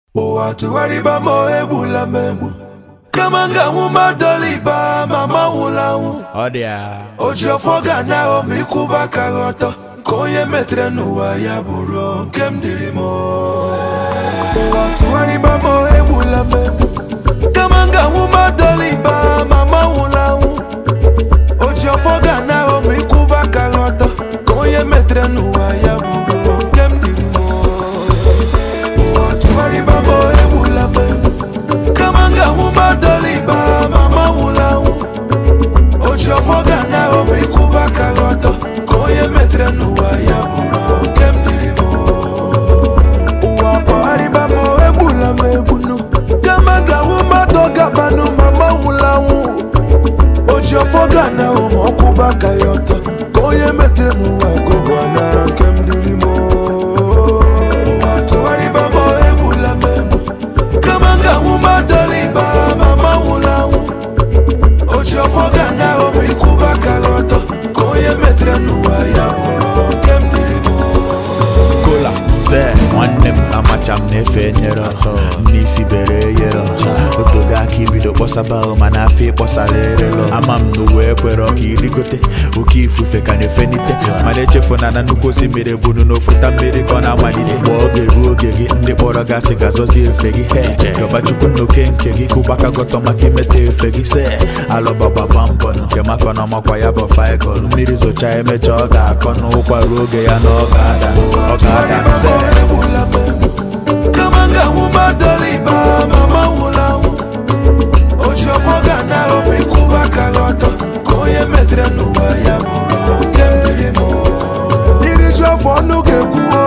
ụwa tụgharịba ma egbula m egbu kama m ga-anwụ madoliba ma manwụla anwụ Ọ dị ya. o ji ọfọ ga na ma ịkwụba aka gị ọtọ ka onye metere n'ụwa ya bụrụ nke m dịrị m ụwa tụgharịba ma egbula m egbu kama m ga-anwụ madoliba ma manwụla anwụ o ji ọfọ ga na ma ịkwụba aka gị ọtọ ka onye metere n'ụwa ya bụrụ nke m dịrị m ụwa tụgharịba ma egbula m egbu kama m ga-anwụ madoliba ma manwụla anwụ o ji ọfọ ga na ma ịkwụba aka gị ọtọ ka onye metere n'ụwa ya bụrụ nke m dịrị m ụwa kpọgharịba ma egbula m egbunu kama m ga-anwụ mmadụ gabanụ ma manwụla anwụ o ji ọfọ ga na ma ọkwụba aka ya ọtọ ka onye metere n'ụwa ka ụwa na nke m dịrị m ụwa tụgharịba ma egbula m egbu kama m ga-anwụ madoliba ma manwụla anwụ o ji ọfọ ga na ma ịkwụba aka gị ọtọ ka onye metere n'ụwa ya bụrụ nke m dịrị m Kola se nwanne m amacha m na-efe nyere n'isi bere eyere otogo aka ibido kpọsaba ahụ mana afọ ịkpọsara erelo ama m na uwe ekwere ka irigote oke ifufe ka na-efenite mana echefuna na nnukwu osimiri bunu n'ofuta mmiri ka ọ na-amalite mgbe oge ruo oge gị ndị kpọrọ gasị ga-azọzi efe gị he yọbachukwu nnoke nke gị kụbaka gọtọ maka imeta efe gị se alụbagbagba mbọ nke maka na ọmakwa ya bụ faịkọl mmiri zocha emecha ọ ga-akọ n'ụkwa ruo oge ya na ọ ga-ada ọ ga-ada se egbula m egbu kama m ga-anwụ madoliba ma manwụla anwụ o ji ọfọ ga na ma ịkwụba aka gị ọtọ ka onye metere n'ụwa ya bụrụ nke m dịrị m iri ju afọ ọnụ ga-ekwuo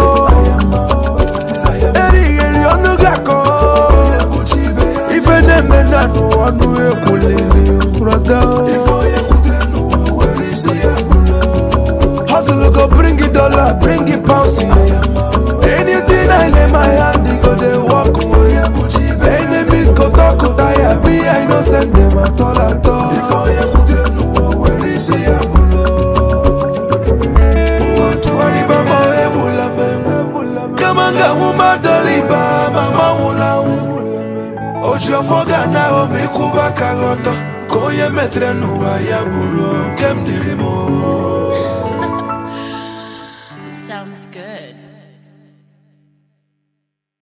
erighị eri ọnụ ga-akọ ife na-eme na n'ụwa ọnụ ekwulili brọda Hustle go bring it dollar, bring it pounds. Anything I lay my hand, they go they walk away. Enemies go talk, go tire me. I no send them at all at all. Tuwariba ma ebula me Kama nga wuma doliba mama wula wu Oji ọfọ ga na o me kuba kagoto Ka onye metere n'ụwa ya bụrụ nke m dịrị m It sounds good.